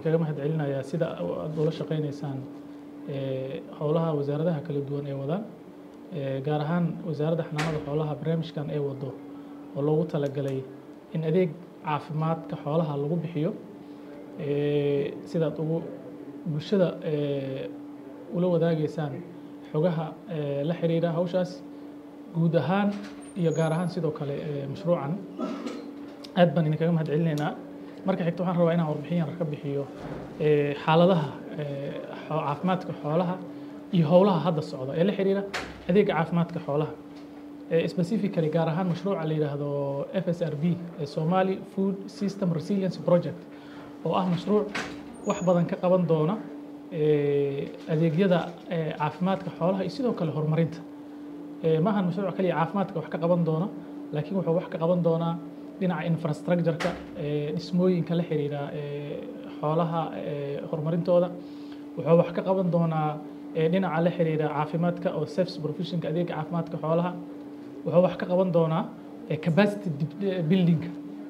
idinkaga mahad celinayaa sida aad ula shaqaynaysaan howlaha wasaaradaha kala duwan ee wadaan gaar ahaan wasaaradda xanaanada xoolaha barnaamijkan ee wado oo loogu talagalay in adeeg caafimaadka xoolaha lagu bixiyo sidaad ugu bulshada ula wadaageysaan xogaha la xiriira hawshaas guud ahaan iyo gaar ahaan sidoo kale mashruucan aad baan idinkaga mahad celinaynaa marka xigta waxaan rabaa inaan warbixin yar ka bixiyo xaaladaha caafimaadka xoolaha iyo howlaha hadda socda ee la xiriira adeega caafimaadka xoolaha specifically gaar ahaan mashruuca la yidhaahdo f s r b ee somali food system resilience project oo ah mashruuc wax badan ka qaban doona adeegyada caafimaadka xoolaha iyo sidoo kale horumarinta ma ahan mashruuc kaliya caafimaadka wax ka qaban doona laakiin wuxuu wax ka qaban doonaa dhinaca infrastructure-ka dhismooyinka la xiriira xoolaha horumarintooda wuxuu wax ka qaban doonaa dhinaca la xiriira caafimaadka oo service professionka adeega caafimaadka xoolaha wuxuu wax ka qaban doonaa capacity buildingka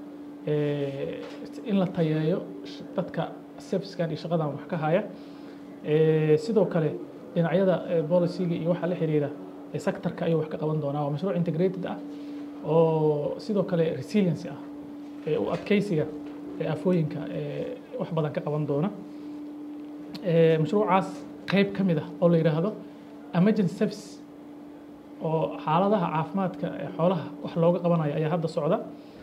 in la tayeeyo dadka servicekan iyo shaqadan wax ka haya sidoo kale dhinacyada policyga iyo waxa la xiriira sectorka ayuu wax ka qaban doonaa waa mashruuc integrated ah oo sidoo kale resiliency ah u adkeysiga afooyinka wax badan ka qaban doona mashruucaas qeyb ka mid ah oo la yidhaahdo emergency service oo xaaladaha caafimaadka xoolaha wax looga qabanayo ayaa hadda socda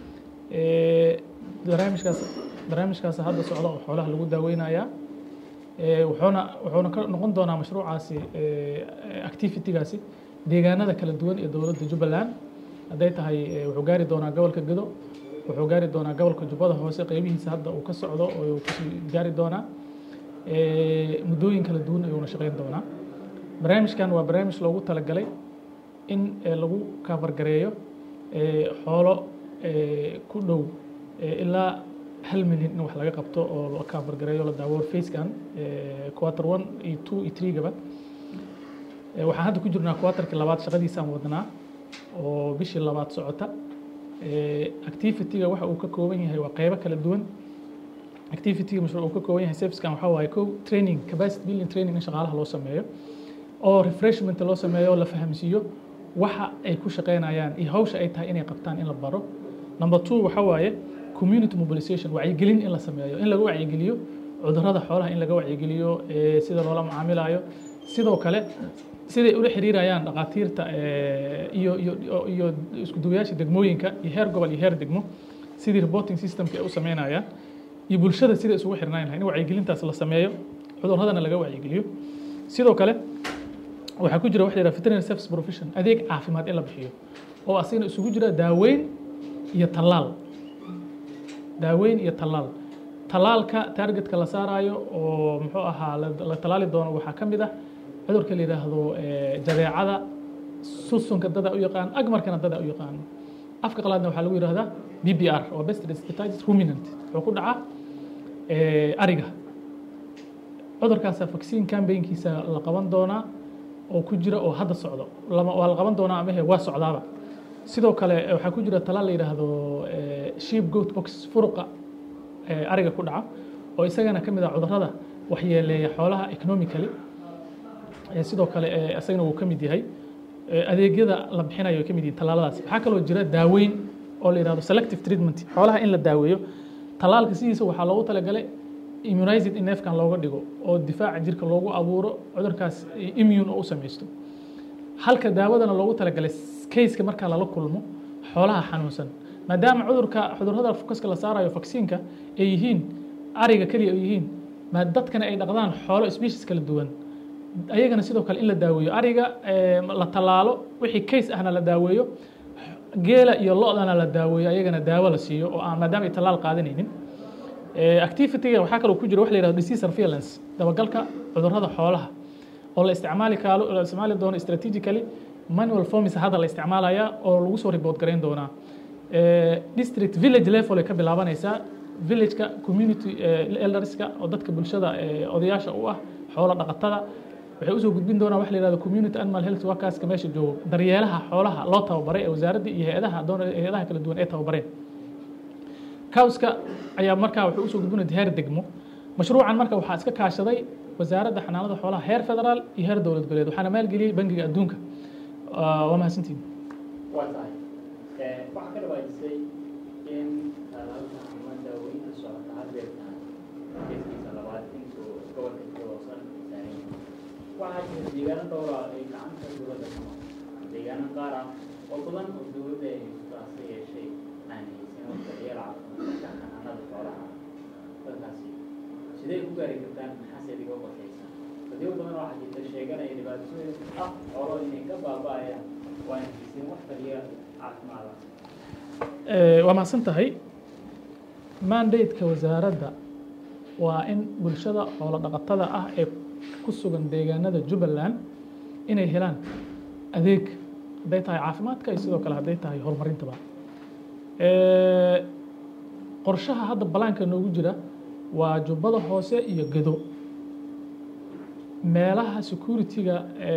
barnaamijkaas barnaamijkaas hadda socda oo xoolaha lagu daaweynayaa wuxuuna wuxuuna ka noqon doonaa mashruucaasi activitygaasi deegaanada kala duwan ee dowladda jubbaland hadday tahay wuxuu gaari doonaa gobolka gedo wuxuu gaari doonaa gobolka jubbada hoose qeybihiisa hadda uu ka socdo oo kusii gaari doonaa muddooyin kala duwan ayuuna shaqeyn doonaa barnaamijkan waa barnaamij loogu talagalay in lagu kaafargareeyo xoolo ku dhow ilaa hal milyan in wax laga qabto oo la kaafargareeyo la daawo facekan quarter one iyo two iyo three gaba waxaan hadda ku jirnaa quarterkii labaad shaqadiisaan wadnaa oo bishii labaad socota activity-ga waxa uu ka kooban yahay waa qeybo kala duwan activity-ga mashruuc uu ka kooban yahay servicekan waxaa waaye kow training capacity building training in shaqaalaha loo sameeyo oo refreshment loo sameeyo oo la fahamsiiyo waxa ay ku shaqeynayaan iyo hawsha ay tahay inay qabtaan in la baro number two waxaa waaye community mobilization wacyigelin in la sameeyo in laga wacyigeliyo cudurrada xoolaha in laga wacyigeliyo sida loola macaamilayo sidoo kale siday ula xiriirayaan dhakhaatiirta iyo iyo iyo isku duwayaasha degmooyinka iyo heer gobol iyo heer degmo sidii reporting systemka ay u sameynayaan iyo bulshada sida isugu xirnaan lahay in wacyigelintaas la sameeyo cudurradana laga wacyigeliyo sidoo kale waxaa ku jira waxa la yidhaha veterinary service profession adeeg caafimaad in la bixiyo oo asigana isugu jira daaweyn iyo tallaal daaweyn iyo tallaal tallaalka targetka la saarayo oo muxuu ahaa la tallaali doono waxaa ka mid ah cudurka la yidhaahdo jadeecada susunka dada u yaqaan agmarkana dada u yaqaan afka qalaadna waxaa lagu yidhahdaa b b r oo best respiratitis ruminant wuxuu ku dhacaa ariga cudurkaasa vaccine campaignkiisa la qaban doonaa oo ku jira oo hadda socdo waa la qaban doonaa amahe waa socdaaba sidoo kale waxaa ku jira talaal la yidhaahdo sheep goat box furuqa ariga ku dhaca oo isagana ka mid ah cudurrada waxyeeleeya xoolaha economically sidoo kale isagana wuu ka mid yahay adeegyada la bixinayo ay ka mid yihiin tallaaladaas waxaa kaloo jira daaweyn oo la yidhahdo selective treatment xoolaha in la daaweeyo tallaalka sidiisa waxaa loogu talagalay immunized in neefkan looga dhigo oo difaaca jirka loogu abuuro cudurkaas immune oo u samaysto halka daawadana loogu talagalay kayska markaa lala kulmo xoolaha xanuunsan maadaama cudurka cudurrada fokaska la saarayo vaksiinka ay yihiin ariga keliya ay yihiin ma dadkana ay dhaqdaan xoolo species kala duwan ayagana sidoo kale in la daaweeyo ariga la tallaalo wixii case ahna la daaweeyo geela iyo lo-dana la daaweeyo ayagana daawo la siiyo oo aan maadaama ay tallaal qaadanaynin activity-ga waxaa kaloo ku jira wax la yihahdo disease surveillance dabagalka cudurrada xoolaha oo la isticmaali kaalo la isticmaali doono strategically manual forms hadda la isticmaalaya oo lagu soo report garayn doonaa district village level ay ka bilaabanaysaa villageka community elderska oo dadka bulshada odayaasha u ah xoolo dhaqatada waxay usoo gudbin doonaa wax la yihahdo community animal health workerska meesha joogo daryeelaha xoolaha loo tababaray ee wasaaradda iyo hay-adaha doon hay-adaha kala duwan ee tababareen cowska ayaa markaa wuxuu usoo gudbinaya heer degmo mashruucan marka waxaa iska kaashaday wasaaradda xanaanada xoolaha heer federaal iyo heer dowlad goboleed waxaana maalgeliyey bangiga adduunka waa mahadsantiin waa tahay waxaa ka dhawaajisay in talaalka ama daaweynta socota hadeertaan geeskiisa labaad intuu gobolka joosan saaran waxaa jira deegaano dhowra ay gacanta dowladda ka maqan deegaano qaar ah oo badan oo dowladda ay taasi yeeshay aan haysan oo daryeel caafimaadka xanaanada xoolaha dadkaasi sidee ku gaari kartaan maxaase idiga qorshaysan dadyo badan waxaa jirta sheeganaya dhibaatooyin ah xoolo inay ka baaba'ayaan waana haysan wax daryeel caafimaad ah waa mahadsan tahay mandate-ka wasaaradda waa in bulshada xoolo dhaqatada ah ee ku sugan deegaanada jubbaland inay helaan adeeg hadday tahay caafimaadka iyo sidoo kale hadday tahay horumarintaba qorshaha hadda balaanka noogu jira waa jubbada hoose iyo gedo meelaha security-ga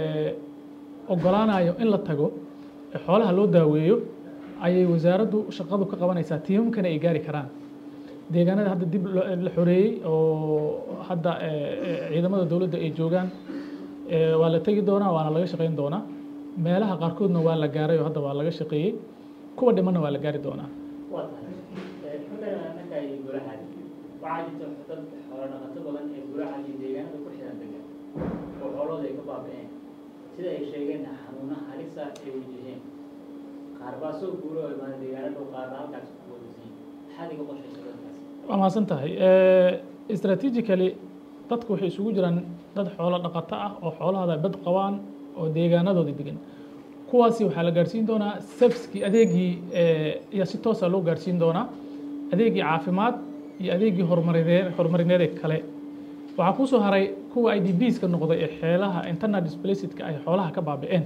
ogolaanayo in la tago ee xoolaha loo daaweeyo ayay wasaaraddu shaqadu ka qabanaysaa tiimamkana ay gaari karaan deegaanada hadda dib la xoreeyey oo hadda ciidamada dowladda ay joogaan waa la tegi doonaa waana laga shaqayn doonaa meelaha qaarkoodna waa la gaaray oo hadda waa laga shaqeeyey kuwa dhimanna waa la gaari doonaa waa tahay xulkan annaka iyo golahaadi waxaa jirta dad xoolo dhaqato badan ee golahaadi deegaanada ku xiran degan oo xoolooda ay ka baaba'een sida ay sheegeen xanuuna halisa ay wajaheen qaar baa soo guuro oo imaada deegaanada qaarna halkaas ku wadasiin maxaad iga qorshaysa dadkaas waa mahadsan tahay strategically dadku waxay isugu jiraan dad xoolo dhaqato ah oo xoolahada bad qabaan oo deegaanadooda degan kuwaasi waxaa la gaarsiin doonaa servicekii adeegii ayaa si toosa loo gaarsiin doonaa adeegii caafimaad iyo adeegii horumarineed horumarineed kale waxaa kusoo haray kuwa i d bska noqday ee xeelaha internal displacedka ay xoolaha ka baaba'een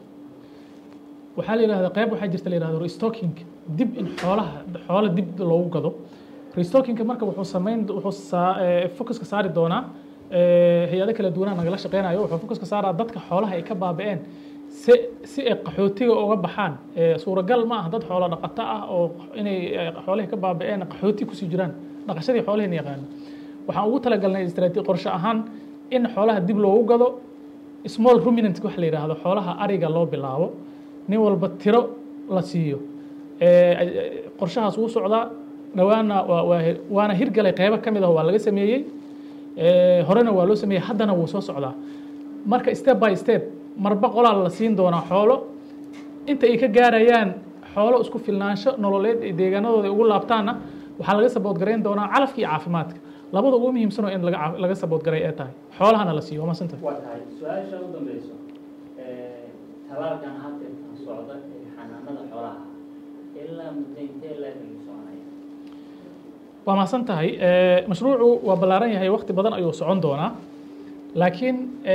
waxaa la yidhahda qayb waxaa jirta la yihahdo restocking dib in xoolaha xoola dib loogu gado restockingka marka wuxuu samayn wuxuu focuska saari doonaa hay-ado kala duwanaa nagala shaqeynayo wuxuu focuska saaraa dadka xoolaha ay ka baaba'een si si ay qaxootiga uga baxaan suuragal ma ah dad xoolo dhaqato ah oo inay xoolihii ka baaba'een qaxooti kusii jiraan dhaqashadii xoolihina yaqaana waxaan ugu talagalnay istraati qorshe ahaan in xoolaha dib loogu gado small ruminant wax la yidhaahdo xoolaha ariga loo bilaabo nin walba tiro la siiyo qorshahaas wuu socdaa dhawaana waana hirgalay qeybo ka mid ah waa laga sameeyey horena waa loo sameeyey haddana wuu soo socdaa marka step by step marba qolaa la siin doonaa xoolo inta ay ka gaarayaan xoolo isku filnaansho nololeed ee deegaanadooda ugu laabtaanna waxaa laga sabood garayn doonaa calafka iyo caafimaadka labada ugu muhiimsan oo in laga laga sabood garay ee tahay xoolahana la siiyo waa maasanta waa tahay su-aasha u dambeyso talaalkan hadda socda ee xanaanada xoolaha ilaa muddo intee leeg ayuu soconaya waa mahadsan tahay mashruucu waa ballaaran yahay waqti badan ayuu socon doonaa laakiin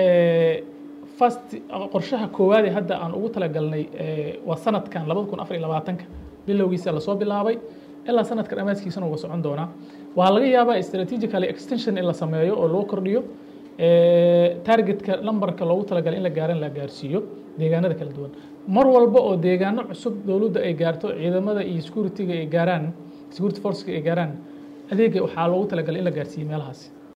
fast qorshaha koowaad ee hadda aan ugu talagalnay waa sanadkan labada kun afar iyo labaatanka bilowgiisa lasoo bilaabay ilaa sanadka dhammaadkiisana waa socon doonaa waa laga yaabaa strategically extension in la sameeyo oo loo kordhiyo targetka numberka loogu talagalay in la gaaran la gaarsiiyo deegaanada kala duwan mar walba oo deegaano cusub dowladda ay gaarto ciidamada iyo security-ga ay gaaraan security forceka ay gaaraan adeega waxaa loogu talagalay in la gaarsiiyo meelahaasi